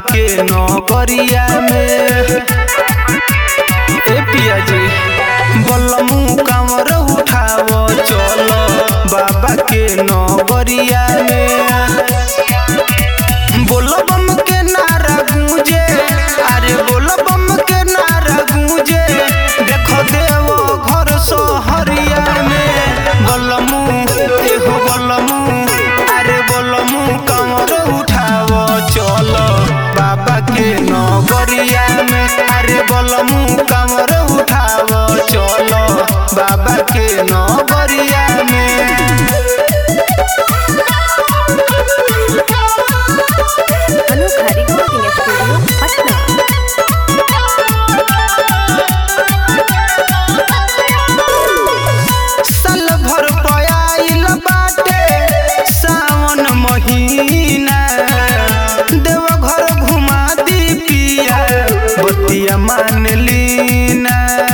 के नौकरिया में ए पिया जी बलमू कामर उठावो चलो बाबा के नौकरिया में बोलबम के नारा गूंजे अरे बोलबम के नारा गूंजे देखो देवो घर सोहरिया में बोलमू एहो बोलमू अरे बोलमू कमर उठावो चलो बाबा के नगरिया में अरे बोलमू कमर उठावो चलो बाबा के नगरिया में अनोखा रिकॉर्डिंग स्टूडियो पटना साल भर पयाइल बाटे सावन महीना देवघर घुमा दी पिया बतिया मान लीना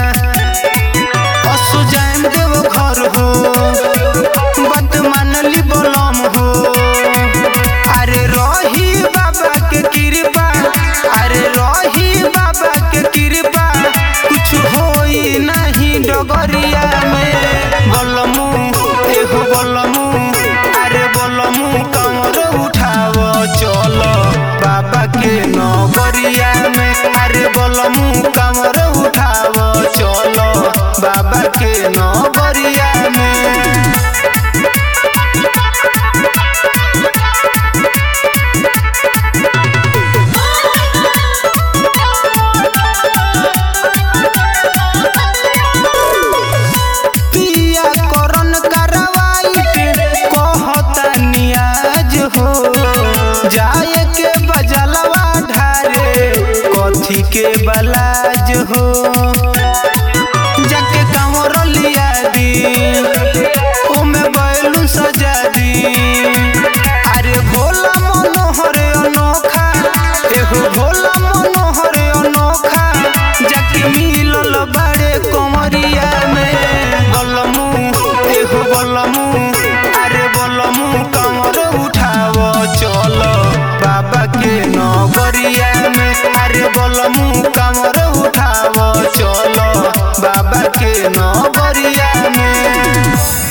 असु जाएम देवघर हो बात मान ली बोलम हो अरे रही बाबा के कृपा अरे रही बाबा के कृपा कुछ होई नहीं डगरिया में बोलमू एहो बोलमू अरे बोलमू कमर उठावो चलो बाबा के नगरिया में अरे बोलमू कमर उठावो चलो बाबा के नगरिया में पिया करन करवाइट कहता नियाज हो जाए के बजलवा ढारे कथी के बलाज हो जाके कांवर लिया दी ओमे बैलू सजा दी अरे भोला मनोहर अनोखा एहो भोला मनोहर अनोखा जाके मिलल बाड़े कमरिया में बलमू एहो बलमू अरे बलमू कमर उठावो चलो बाबा के नगरिया में अरे बलमू कमर उठावो चलो बाबा के नगरिया में